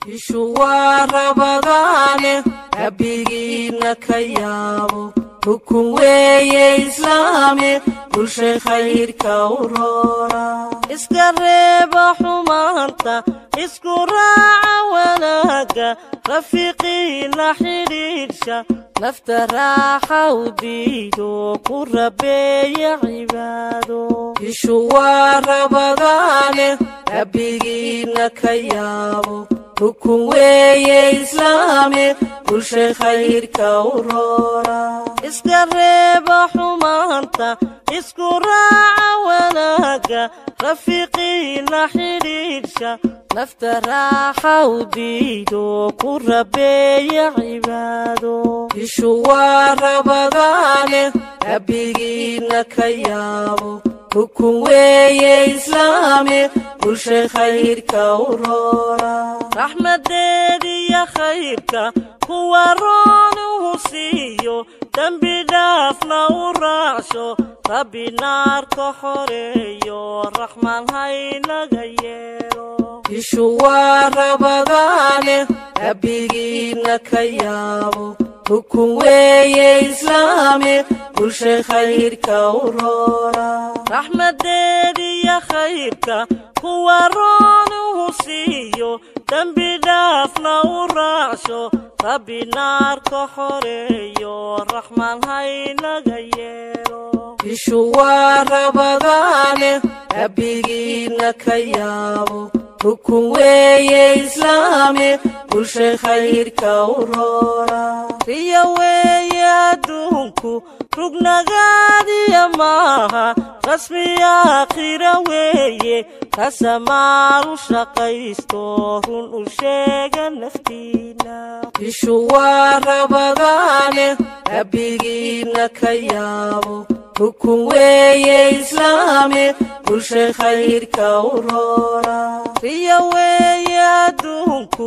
ishu waa rabadaane rabbigiinna ka yaabo rukun weeye islaame bulshay khayrka u roora iska reeba xumaanta isku raaca wanaagga rafiiqiina xidhiidhsha nafta raaxa u diido ku rabeeya cibaado ishu waa rabadaane rabbigiinna ka yaabo rukun weeye islaame bulshay khayrka u roora iska reeba xumaanta isku raaca wanaagga rafiiqiina xidhiidhsha nafta raaxa u diido ku rabeeya cibaado ishu waa rabadaane rabbigiinna ka yaabo rukun weeye islaame bulshay khayrka u roora raxmadeediya khayrka kuwa roonuhu siiyo dembi dhaafna u raacsho rabbi naarka xoreeyo raxmaan haynaga yeelo ishu waa rabadaane rabbigiinna ka yaabo rukun weeye islaame bulshay khayrka u roora raxmadeediya khayrka kuwa roonuhu siiyo dembi dhaafna u raacsho rabbi naarka xoreeyo raxmaan haynaga yeelo ishu waa rabadaane rabbigiinna ka yaabo rukun weeye islaame bulshay khayrka u roora riya weeye adduunku rugnagaadiya maaha rasmi aakhira weeye kasamaalu shaqaysto run u sheega naftiina ishu waa rabadaane rabbigiinna ka yaabo rukun weeye islaame bulshay khayrka u roora riya weeye adduunku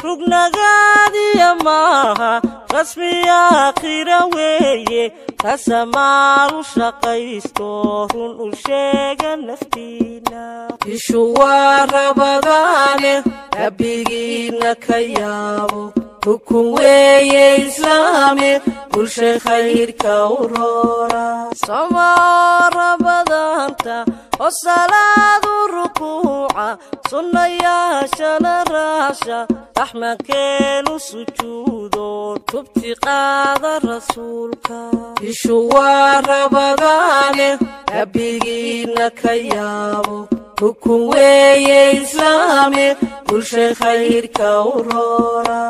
rugnagaadiya maaha rasmi aakhira weeye kasamaalu shaqaysto run u sheega naftiina ishu waa rabadaane rabbigiinna ka yaabo rukun weeye islaame bulshay khayrka u roora somaa rabadaanta oo salaadu rukuuca sunnayaashana raasha raxmankeenu sujuudo tubti qaada rasuulka ishu waa rabadaane rabbigiinna ka yaabo rukun weeye islaame bulshay khayrka u roora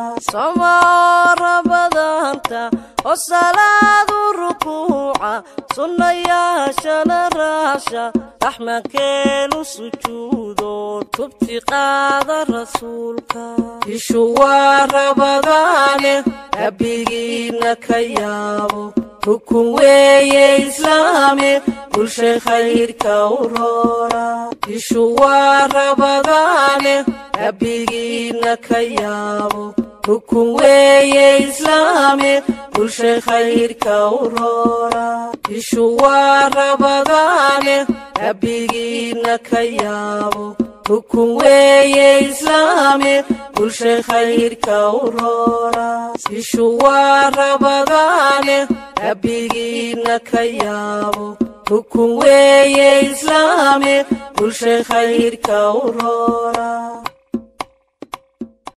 somaa rabadaanta oo salaadu rukuuca sunnayaashana raasha raxmankeenu sujuudo tubti qaada rasuulka ishu waa rabadaane rabbigiinna ka yaabo rukun weeye islaame bulshay khayrka u roora ishu waa rabadaane rabbigiinna ka yaabo rukun weeye islaame bulshay khayrka u roora ishu waa rabadaane rabbigiinna ka yaabo rukun weeye islaame bulshay khayrka u roora ishu waa rabadaane rabbigiinna ka yaabo rukun weeye islaame bulshay khayrka u roora